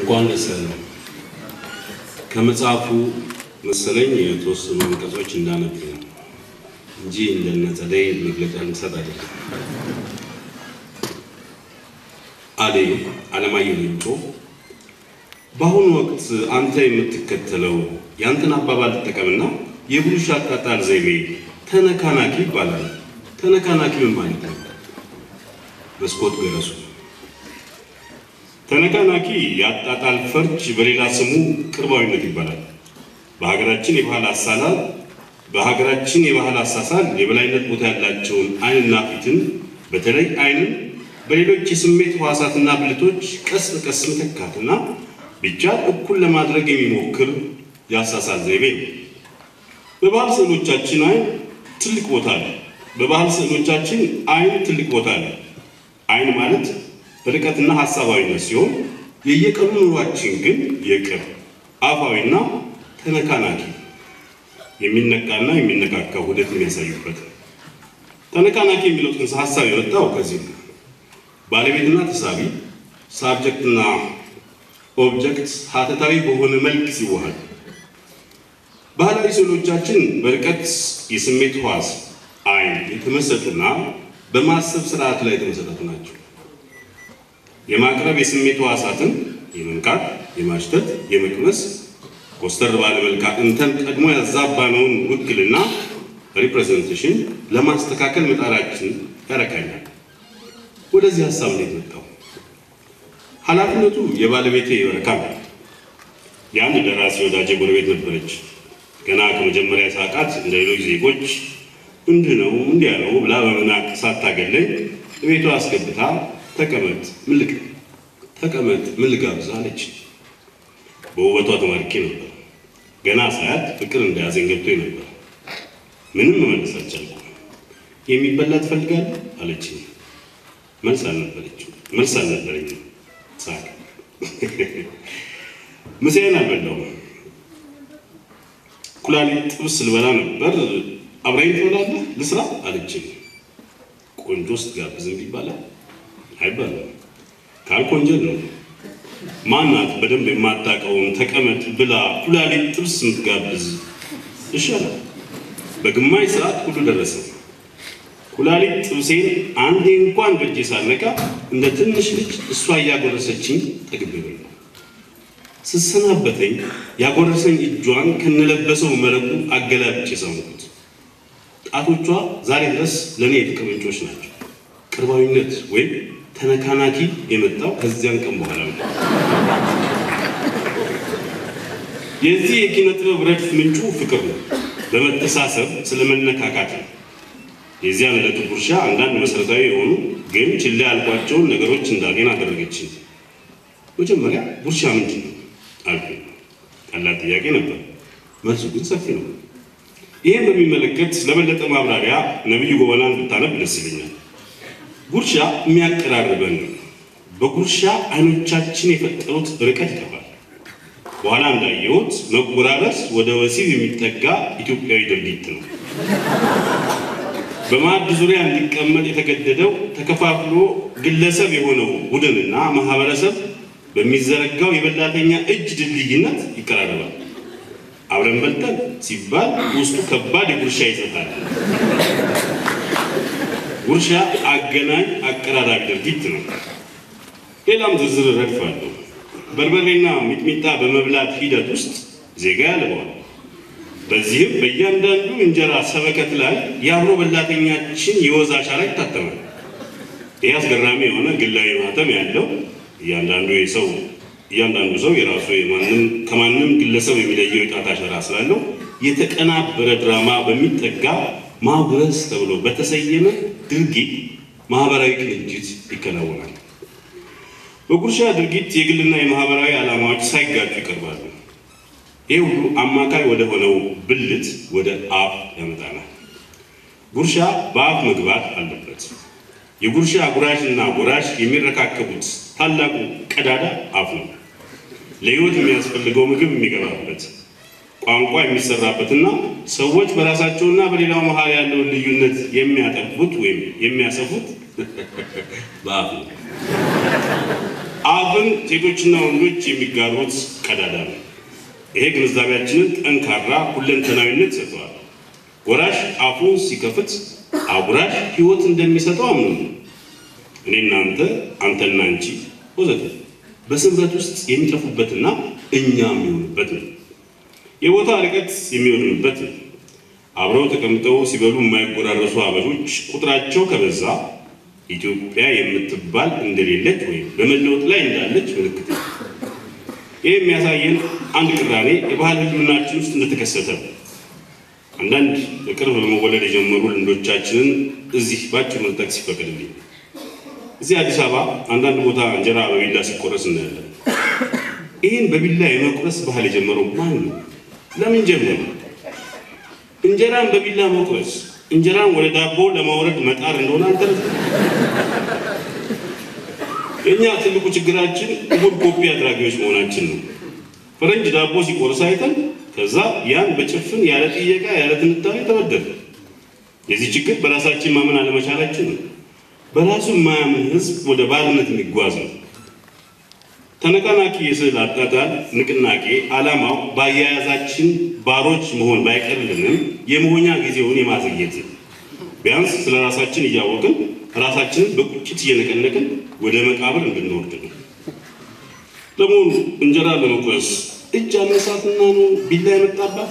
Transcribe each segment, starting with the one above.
እንኳን ደስ ያለህ። ከመጽሐፉ መሰለኝ የተወሰኑ አንቀጾች እንዳነብ ነው እንጂ እንደነ ጸደይ መግለጫ ልሰጥ አይደለም። አሌ አለማየሁ ሌንጮ በአሁኑ ወቅት አንተ የምትከተለው የአንተን አባባል ትጠቀምና የብሩሽ አጣጣል ዘይቤ ተነካናኪ ይባላል። ተነካናኪ ምን ማለት ነው? መስኮት ገረሱ ተነካናኪ የአጣጣል ፈርጅ በሌላ ስሙ ቅርባዊነት ይባላል። በሀገራችን የባህል አሳላል በሀገራችን የባህል አሳሳል የበላይነት ቦታ ያላቸውን ዓይንና ፊትን በተለይ ዓይንን በሌሎች የስሜት ሕዋሳትና ብልቶች ቀስ በቀስ መተካትና ብቻ እኩል ለማድረግ የሚሞክር የአሳሳል ዘይቤ ነው። በባህል ስዕሎቻችን ዓይን ትልቅ ቦታ አለ። በባህል ስዕሎቻችን ዓይን ትልቅ ቦታ አለ። ዓይን ማለት ርቀትና ሀሳባዊነት ሲሆን የየቀኑ ኑሯችን ግን የቅርብ አፋዊና ተነካናኪ የሚነካና የሚነካካ ውህደት የሚያሳዩበት ነው። ተነካናኪ የሚለው ጽንሰ ሀሳብ የወጣው ከዚህ ነው። ባለቤትና ተሳቢ ሳብጀክትና ኦብጀክት ሀተታዊ በሆነ መልክ ሲዋሃድ ባህላዊ ስዕሎቻችን በርቀት የስሜት ሕዋስ ዓይን የተመሰጡና በማሰብ ስርዓት ላይ የተመሰረቱ ናቸው። የማቅረብ የስሜት ሕዋሳትን የመንካት፣ የማሽተት፣ የመቅመስ ኮስተር ባለ መልካ እንተን ቀድሞ ያዛባነውን ውክልና ሪፕሬዘንቴሽን ለማስተካከል መጣራችን ያረካኛል። ወደዚህ ሀሳብ እንዴት መጣው? ኃላፊነቱ የባለቤቴ የበረካ ነው። የአንድ ደራሲ ወዳጄ ጎረቤት ነበረች። ገና ከመጀመሪያ ሳቃት እንደ ሌሎች ዜጎች እንዲህ ነው እንዲያ ነው ብላ በመናቅ ሳታገለኝ ቤቷ አስገብታ ተቀመጥ ምን ልቅ ተቀመጥ ምን ልጋብዝ አለች። በውበቷ ተማርኬ ነበር። ገና ሳያት ፍቅር እንደያዘኝ ገብቶኝ ነበር። ምንም መመለስ አልቻልኩም። የሚበላ ትፈልጋለህ አለችኝ። መልስ አልነበረችም መልስ አልነበረኝም። ሳቅ ምሳዬን አልበላሁም። ኩላሊት ጥብስ ልበላ ነበር። አብራኝ ትበላለህ ልስራ አለችኝ። ቆንጆ ስትጋብዝ እምቢ ይባላል አይባልም። ካልክ ወንጀል ነው። ማናት በደንብ የማታውቀውን ተቀመጥ ብላ ኩላሊት ጥብስ የምትጋብዝ ይሻላል። በግማሽ ሰዓት ሁሉ ደረሰ። ኩላሊት ጥብሴን አንዴ እንኳን በእጄ ሳልነካ እንደ ትንሽ ልጅ እሷ እያጎረሰችኝ ጠግቤ በላሁ። ስሰናበተኝ ያጎረሰኝ እጇን ከነለበሰው መረቁ አገላብጬ ሳምኩት። ጣቶቿ ዛሬ ድረስ ለእኔ የፍቅር ምንጮች ናቸው። ቅርባዊነት ወይም ተነካናኪ የመጣው ከዚያን ቀን በኋላ ነው። የዚህ የኪነ ጥበብ ረድፍ ምንጩ ፍቅር ነው። በመተሳሰብ ስለመነካካት ነው። የዚያን ዕለቱ ጉርሻ አንዳንድ መሰረታዊ የሆኑ ግን ችላ ያልኳቸውን ነገሮች እንዳገኝ አደረገችኝ። መጀመሪያ ጉርሻ ምንድን ነው አልኩኝ። ቀላል ጥያቄ ነበር፣ መልሱ ግን ሰፊ ነው። ይህን በሚመለከት ለበለጠ ማብራሪያ ነቢዩ ጎበናን ብታነብ ደስ ይለኛል። ጉርሻ የሚያቀራርበን ነው። በጉርሻ አይኖቻችን የፈጠሩት ርቀት ይጠፋል። በኋላ እንዳየሁት መጎራረስ ወደ ወሲብ የሚጠጋ ኢትዮጵያዊ ድርጊት ነው። በማዕድ ዙሪያ እንዲቀመጥ የተገደደው ተከፋፍሎ ግለሰብ የሆነው ቡድንና ማህበረሰብ በሚዘረጋው የበላተኛ እጅ ድልድይነት ይቀራረባል። አብረን በልተን ሲባል ውስጡ ከባድ የጉርሻ ይሰጣል። ጉርሻ አገናኝ አቀራራቢ ድርጊት ነው። ሌላም ዝርዝር ረድፍ አለው። በርበሬና ሚጥሚጣ በመብላት ሂደት ውስጥ ዜጋ ያልበዋል። በዚህም በእያንዳንዱ እንጀራ ሰበከት ላይ የአብሮ በላተኛችን የወዝ አሻራ ይታተማል። ይህ አስገራሚ የሆነ ግላዊ ማህተም ያለው እያንዳንዱ ሰው እያንዳንዱ ሰው የራሱ ከማንም ግለሰብ የሚለየው የጣት አሻራ ስላለው የተቀናበረ ድራማ በሚጠጋ ማጉረስ ተብሎ በተሰየመ ድርጊት ማህበራዊ ቅንጅት ይከናወናል። በጉርሻ ድርጊት የግልና የማህበራዊ ዓላማዎች ሳይጋጩ ይቀርባሉ። ይህ ሁሉ አማካይ ወደ ሆነው ብልት ወደ አፍ ያመጣናል። ጉርሻ በአፍ መግባት አለበት። የጉርሻ ጉራሽ እና ጎራሽ የሚረካከቡት ታላቁ ቀዳዳ አፍ ነው። ለሕይወት የሚያስፈልገው ምግብ የሚገባበት ቋንቋ የሚሰራበትና ሰዎች በራሳቸውና በሌላው መሀል ያለውን ልዩነት የሚያጠፉት ወይም የሚያሰፉት በአፍ ነው። አፍን ሴቶችና ወንዶች የሚጋሩት ቀዳዳ ነው። ይሄ ግንዛቤያችንን ጠንካራ ሁለንተናዊነት ሰጥተዋል። ወራሽ አፉን ሲከፍት አጉራሽ ሕይወት እንደሚሰጠው አምኑ ነው። እኔ እናንተ፣ አንተና አንቺ ወዘተ በስምረት ውስጥ የሚጠፉበትና እኛ የሚሆኑበት ነው። የቦታ ርቀት የሚሆንበት ነው። አብረው ተቀምጠው ሲበሉ የማይጎራረሱ አበሾች ቁጥራቸው ከበዛ ኢትዮጵያ የምትባል እንደሌለች ወይም በመለወጥ ላይ እንዳለች ምልክት ነው። ይህ የሚያሳየን አንድ ቅራኔ የባህል ሕልውናችን ውስጥ እንደተከሰተ ነው። አንዳንድ በቅርብ በመወለድ የጀመሩ ልምዶቻችንን እዚህ ባጭሩ ልጠቅስ ይፈቀድልኝ። እዚህ አዲስ አበባ አንዳንድ ቦታ እንጀራ በቢላ ሲቆረስ እናያለን። ይህን በቢላ የመቁረስ ባህል የጀመረው ማን ነው? ለምን ጀመሩ? እንጀራን በቢላ መቁረስ እንጀራን ወደ ዳቦ ለማውረድ መጣር እንደሆነ አንተረፍ። የእኛ ትልቁ ችግራችን እሁድ ኮፒ አድራጊዎች መሆናችን ነው። ፈረንጅ ዳቦ ሲቆርስ አይተን ከዛ ያን በጭፍን ያለ ጥየቃ ያለ ትንታኔ ተበደለ። የዚህ ችግር በራሳችን ማመን አለመቻላችን ነው። በራሱ የማያምን ህዝብ ወደ ባርነት የሚጓዝ ነው። ተነቃናቂ የስዕል አጣጣል ንቅናቄ ዓላማው በአያያዛችን ባሮች መሆን ባይቀርልንም የመሆኛ ጊዜውን የማዘግየት ቢያንስ ስለ ራሳችን እያወቅን ራሳችንን በቁጭት እየነቀነቅን ወደ መቃብር እንድንወርድ ነው። ለመሆኑ እንጀራ ለመቁረስ እጅ አነሳትና ነው ቢላ የመጣባት?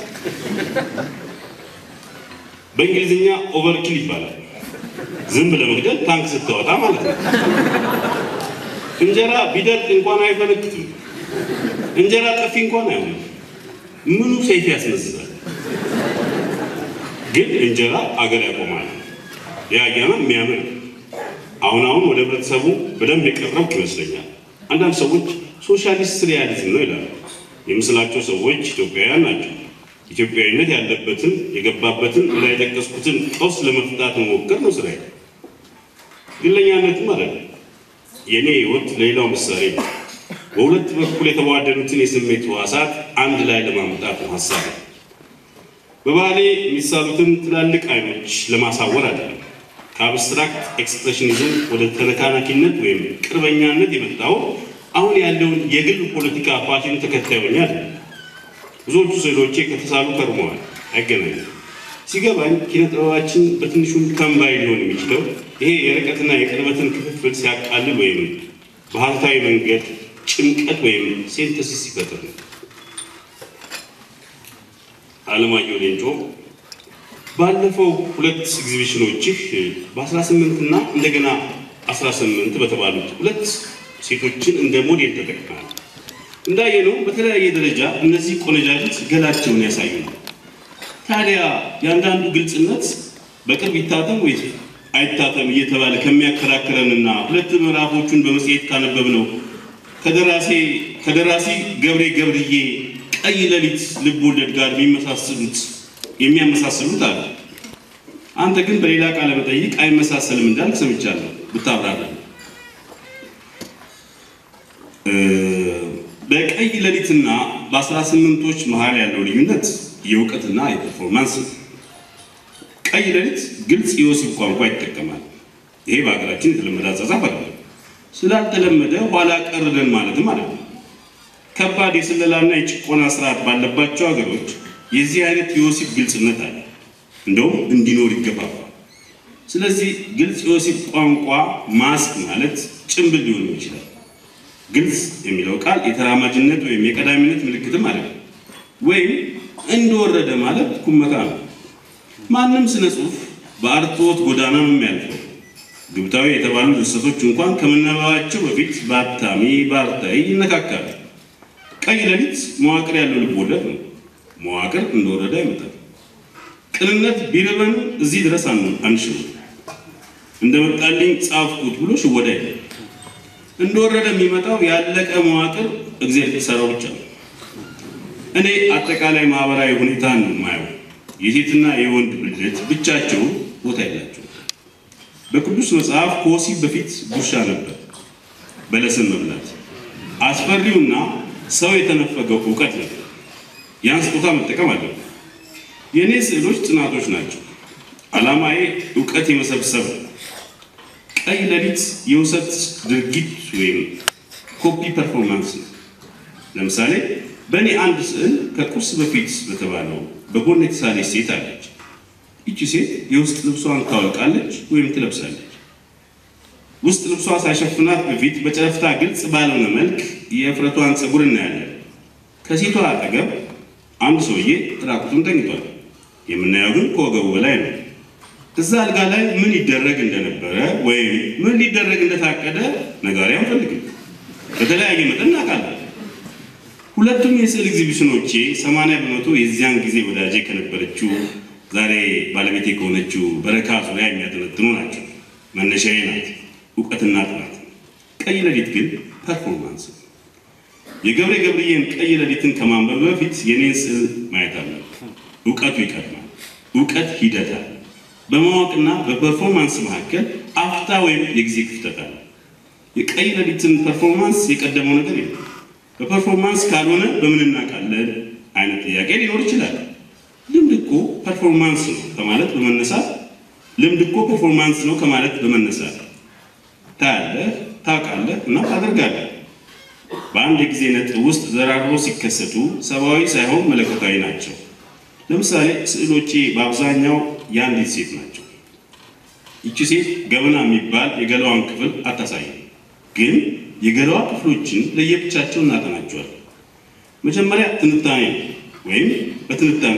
በእንግሊዝኛ ኦቨርኪል ይባላል። ዝንብ ለመግደል ታንክ ስታወጣ ማለት ነው። እንጀራ ቢደርቅ እንኳን አይፈነክትም። እንጀራ ጠፊ እንኳን አይሆንም። ምኑ ሰይፍ ያስነዝዛል? ግን እንጀራ አገር ያቆማል። ያያና የሚያምር አሁን አሁን ወደ ህብረተሰቡ በደንብ የቀረብኩ ይመስለኛል። አንዳንድ ሰዎች ሶሻሊስት ሪያሊዝም ነው ይላሉ። የምስላቸው ሰዎች ኢትዮጵያውያን ናቸው። ኢትዮጵያዊነት ያለበትን የገባበትን ላይ የጠቀስኩትን ቀውስ ለመፍታት መሞከር ነው ስራዬ። ግለኛነትም አይደለም። የእኔ ህይወት ለሌላው ምሳሌ ነው። በሁለት በኩል የተዋደዱትን የስሜት ህዋሳት አንድ ላይ ለማምጣት ነው ሀሳብ። በባህሌ የሚሳሉትን ትላልቅ አይኖች ለማሳወር አይደለም። ከአብስትራክት ኤክስፕሬሽኒዝም ወደ ተነካናኪነት ወይም ቅርበኛነት የመጣው አሁን ያለውን የግል ፖለቲካ ፋሽን ተከታይ ሆኜ አይደለም። ብዙዎቹ ስዕሎቼ ከተሳሉ ከርመዋል፣ አይገናኙም። ሲገባኝ ኪነ ጥበባችን በትንሹ ከምባይ ሊሆን የሚችለው ይሄ የርቀትና የቅርበትን ክፍፍል ሲያቃልል ወይም በሀሳዊ መንገድ ጭምቀት ወይም ሴንተሲስ ሲፈጥር ነው። አለማየሁ ሌንጮ ባለፈው ሁለት ኤግዚቢሽኖችህ በ18 እና እንደገና 18 በተባሉት ሁለት ሴቶችን እንደ ሞዴል ተጠቅመሃል። እንዳየነው በተለያየ ደረጃ እነዚህ ቆነጃጅት ገላቸውን ያሳዩ ነው። ታዲያ የአንዳንዱ ግልጽነት በቅርብ ይታተም ወይ አይታተም እየተባለ ከሚያከራክረንና ሁለት ምዕራፎቹን በመጽሔት ካነበብ ነው ከደራሲ ገብሬ ገብርዬ ቀይ ሌሊት ልብ ወለድ ጋር የሚመሳሰሉት የሚያመሳስሉት አለ። አንተ ግን በሌላ ቃለ መጠይቅ አይመሳሰልም እንዳልክ ሰምቻለሁ። ብታብራራ። በቀይ ሌሊትና በአስራ ስምንቶች መሀል ያለው ልዩነት የእውቀትና የፐርፎርማንስ ነው። ቀይ ሌሊት ግልጽ የወሲብ ቋንቋ ይጠቀማል። ይሄ በሀገራችን የተለመደ አጻጻፍ አይደለም። ስላልተለመደ ኋላ ቀርደን ማለትም አይደለም። ከባድ የስለላና የጭቆና ስርዓት ባለባቸው ሀገሮች የዚህ አይነት የወሲብ ግልጽነት አለ፣ እንደውም እንዲኖር ይገባባል። ስለዚህ ግልጽ የወሲብ ቋንቋ ማስክ ማለት ጭንብል ሊሆን ይችላል። ግልጽ የሚለው ቃል የተራማጅነት ወይም የቀዳሚነት ምልክትም አለ፣ ወይም እንደወረደ ማለት ኩመታ ነው። ማንም ስነ ጽሁፍ በአርትዖት ጎዳና ነው የሚያልፈው። ግብታዊ የተባሉ ድርሰቶች እንኳን ከመነበባቸው በፊት በአታሚ በአርታይ ይነካካሉ። ቀይ ሌሊት መዋቅር ያለው ልብ ወለድ ነው። መዋቅር እንደወረደ አይመጣም። ቅንነት ቢርበን እዚህ ድረስ አንሽው እንደመጣልኝ ጻፍኩት ብሎ ሽወዳ የለም። እንደወረደ የሚመጣው ያለቀ መዋቅር እግዚአብሔር ሰራው ብቻ ነው። እኔ አጠቃላይ ማህበራዊ ሁኔታን ነው የማየው። የሴትና የወንድ ብልት ብቻቸው ቦታ የላቸው። በቅዱስ መጽሐፍ ከወሲብ በፊት ጉርሻ ነበር፣ በለስን መብላት። አስፈሪውና ሰው የተነፈገው እውቀት ነበር። ያን ስጦታ መጠቀም አለ። የእኔ ስዕሎች ጥናቶች ናቸው። ዓላማዬ እውቀት የመሰብሰብ ነው። ቀይ ሌሊት የውሰት ድርጊት ወይም ኮፒ ፐርፎርማንስ ነው። ለምሳሌ በእኔ አንድ ስዕል ከቁርስ በፊት በተባለው በጎን የተሳለች ሴት አለች። ይቺ ሴት የውስጥ ልብሷን ታወልቃለች ወይም ትለብሳለች። ውስጥ ልብሷ ሳይሸፍናት በፊት በጨረፍታ ግልጽ ባልሆነ መልክ የእፍረቷን ፀጉር እናያለን። ከሴቷ አጠገብ አንድ ሰውዬ ራቁቱን ተኝቷል። የምናየው ግን ከወገቡ በላይ ነው። እዛ አልጋ ላይ ምን ይደረግ እንደነበረ ወይም ምን ሊደረግ እንደታቀደ ነጋሪ አንፈልግም። በተለያየ መጠን እናውቃለን። ሁለቱም የስዕል ኤግዚቢሽኖቼ ሰማንያ በመቶ የዚያን ጊዜ ወዳጄ ከነበረችው ዛሬ ባለቤቴ ከሆነችው በረካ ዙሪያ የሚያጠነጥኑ ናቸው። መነሻዬ ናት እውቀትና ጥናት። ቀይ ሌሊት ግን ፐርፎርማንስ ነው። የገብሬ ገብርዬን ቀይ ሌሊትን ከማንበብ በፊት የኔን ስዕል ማየት አለ። እውቀቱ ይቀድማል። እውቀት ሂደት አለ። በማወቅና በፐርፎርማንስ መካከል አፍታ ወይም የጊዜ ክፍተት አለ። የቀይ ሌሊትን ፐርፎርማንስ የቀደመው ነገር የለም። በፐርፎርማንስ ካልሆነ በምን እናውቃለን አይነት ጥያቄ ሊኖር ይችላል። ልምድ እኮ ፐርፎርማንስ ነው ከማለት በመነሳት ልምድ እኮ ፐርፎርማንስ ነው ከማለት በመነሳት ታያለህ፣ ታውቃለህ እና ታደርጋለህ። በአንድ የጊዜ ነጥብ ውስጥ ዘራርበው ሲከሰቱ ሰብአዊ ሳይሆን መለኮታዊ ናቸው። ለምሳሌ ስዕሎቼ በአብዛኛው የአንዲት ሴት ናቸው። ይቺ ሴት ገበና የሚባል የገላዋን ክፍል አታሳይም፣ ግን የገላዋ ክፍሎችን ለየብቻቸው እናጠናቸዋለን። መጀመሪያ ትንታኔ ወይም በትንታኔ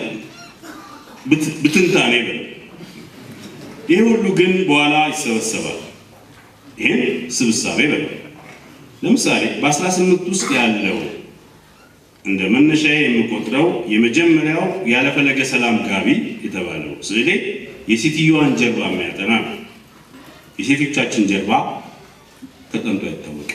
ብትንታኔ በ ይህ ሁሉ ግን በኋላ ይሰበሰባል። ይህን ስብሳቤ በ ለምሳሌ በ18 ውስጥ ያለው እንደ መነሻዬ የምቆጥረው የመጀመሪያው ያለፈለገ ሰላም ጋቢ የተባለው ስዕሌ የሴትዮዋን ጀርባ የሚያጠና ነው። የሴቶቻችን ጀርባ ተጠንቶ አይታወቅም።